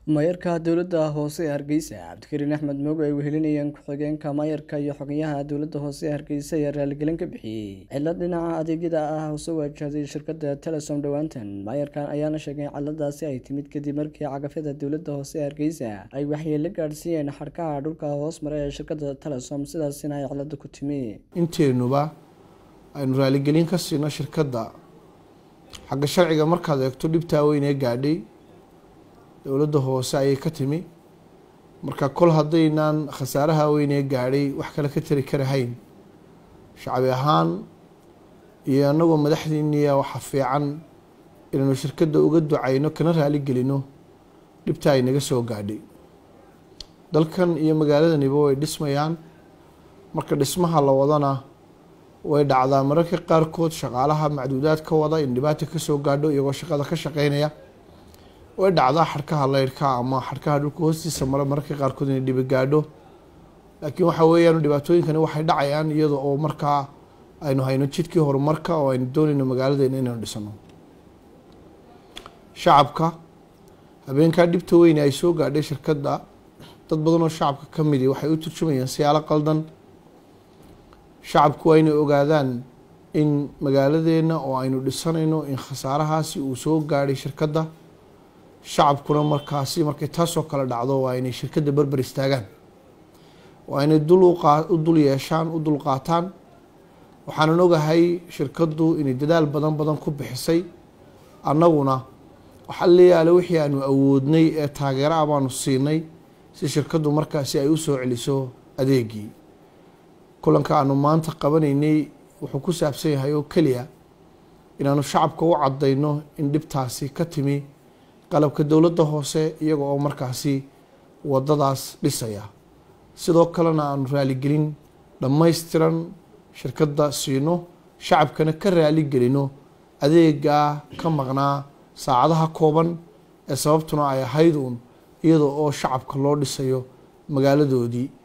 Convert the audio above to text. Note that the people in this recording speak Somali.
maayarka dowladda hoose ee hargeysa cabdikariin axmed moogo ay wehelinayeen ku-xigeenka maayarka iyo xogyaha dowladda hoose ee hargeysa ayaa raaligelin ka bixiyey cilad dhinaca adeegyada ah oo soo waajahday shirkadda telesom dhowaantan maayarkan ayaana sheegay ciladaasi ay timid kadib markii cagafyada dowladda hoose ee hargeysa ay waxyeelo gaadhsiiyeen xadhkaha dhulka hoos mara ee shirkadda telesom sidaasina ay cilada ku timi inteenuba aynu raaligelin ka siino shirkadda xagga sharciga markaad eegto dhibtaa weynee gaadhay dowladda hoose ayay ka timi marka kol haddaynaan khasaaraha weynee gaadhay wax kale ka tari karahayn shacbi ahaan iyo annagoo madaxdiiniya waxa fiican inaynu shirkadda uga ducayno kana raaligelino dhibta ay naga soo gaadhay dalkan iyo magaaladaniba way dhismayaan marka dhismaha la wadana way dhacdaa mararka qaarkood shaqaalaha macduudaad ka wada in dhibaata kasoo gaadho iyagoo shaqada ka shaqeynaya way dhacdaa xadhkaha leyrhka ama xadhkaha dhulka hoostiisa mara mararka qaarkood inay dhibi gaadho laakiin waxa weeyaan dhibaatooyinkani waxay dhacayaan iyada oo markaa aynu hayno jidkii horumarka oo aynu doonayno magaaladeena inaynu dhisano shacabka habeenkaa dhibta weyne ay soo gaadhay shirkadda dad badan oo shacabka ka midi waxay u turjumayaan siyaalo qaldan shacabku waa inay ogaadaan in magaaladeena oo aynu dhisanayno in khasaarahaasi uu soo gaadhay shirkadda shacabkuna markaasi markay taasoo kale dhacdo waa inay shirkadda berber istaagaan waa inay u dul yeeshaan u dul qaataan waxaanan ogahay shirkaddu inay dadaal badan badan ku bixisay annaguna waxaa leeyaale wixii aanu awoodnay ee taageera ah baanu siinay si shirkaddu markaasi ay u soo celiso adeegii kulanka aanu maanta qabanaynay wuxuu ku saabsan yahay oo keliya inaanu shacabka u caddayno in dhibtaasi ka timi qalabka dowladda hoose iyaga oo markaasi wadadaas dhisaya sidoo kalena aanu raaligelin dhammaystiran shirkadda siino shacabkana ka raaligelino adeegaa ka maqnaa saacadaha kooban ee sababtuna ay ahayd uun iyada oo shacabka loo dhisayo magaaladoodii